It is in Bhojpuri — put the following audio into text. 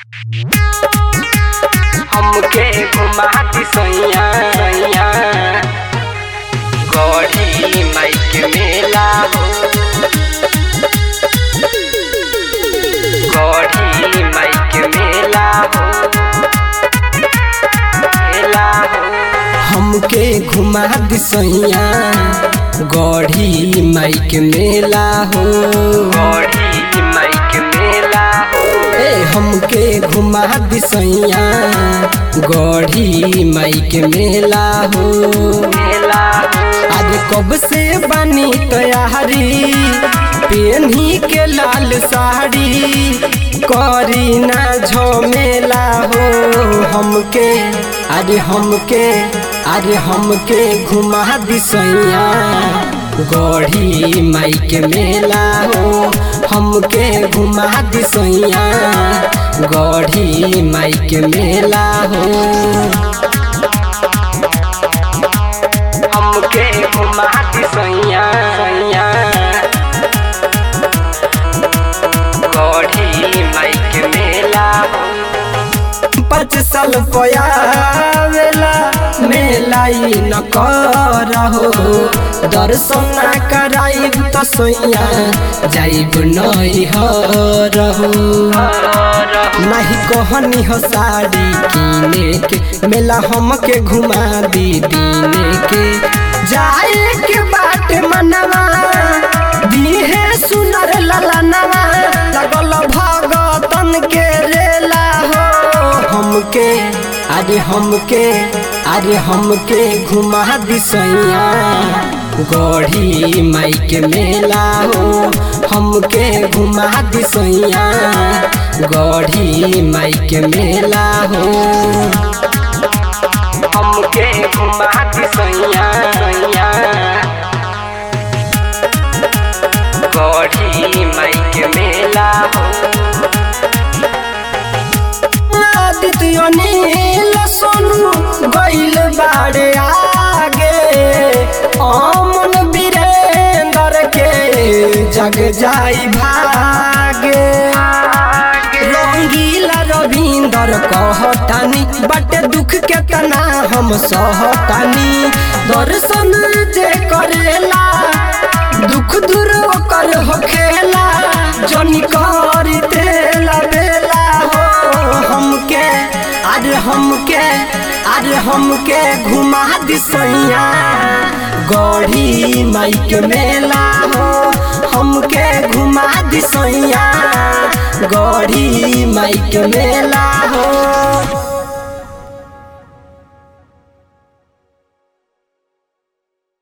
हमके घुमा दी सैया सैया गौरी माई के मेला हो गौरी माई के मेला हो मेला हो हमके घुमा दी सैया गढ़ी माई के मेला हो गौरी माई के मेला हो ए हमके घुमा दी सैया गढ़ी माई के मेला हो मेला हो आज कब से बनी तैयारी पेन्ही के लाल साड़ी करी ना झमेला हो हमके अरे हमके अरे हमके घुमा दी सैया गढ़ी माई के मेला हो हमके घुमा दी सैया गढ़ी माई के मेला हो हमके घुमा दी सैया सैया गौरी माई के मेला हो पाँच साल पयावेला मेला ई न करहो दर्शन ना कराइब त सोइया जाइब नई हरहो नाही कहनी हो साड़ी किने के मेला हमके घुमा दी दीने के जाए के बाट मनवा दीहे सुनर ललनवा लगल भगतन के रेला हो हमके अरे हमके अरे हमके घुमा दी सैया गढ़ी माई के मेला हो हमके घुमा दी सैया गढ़ी माई के मेला हो हमके घुमा दी सैया सैया गौरी माई के मेला हो आदित्य नील सोनू गइल बाड़े आगे अमन वीरेंद्र के जग जाई भागे रंगीला रविंदर कहतानी बट दुख के तना हम सहतानी दर्शन जे करेला दुख दूर कर होखेला जनी करी तेला बेला हो हमके अरे हमके अरे हमके घुमा दी सैया गढ़ी माई के मेला हो हमके घुमा दी सैया गढ़ी माई के मेला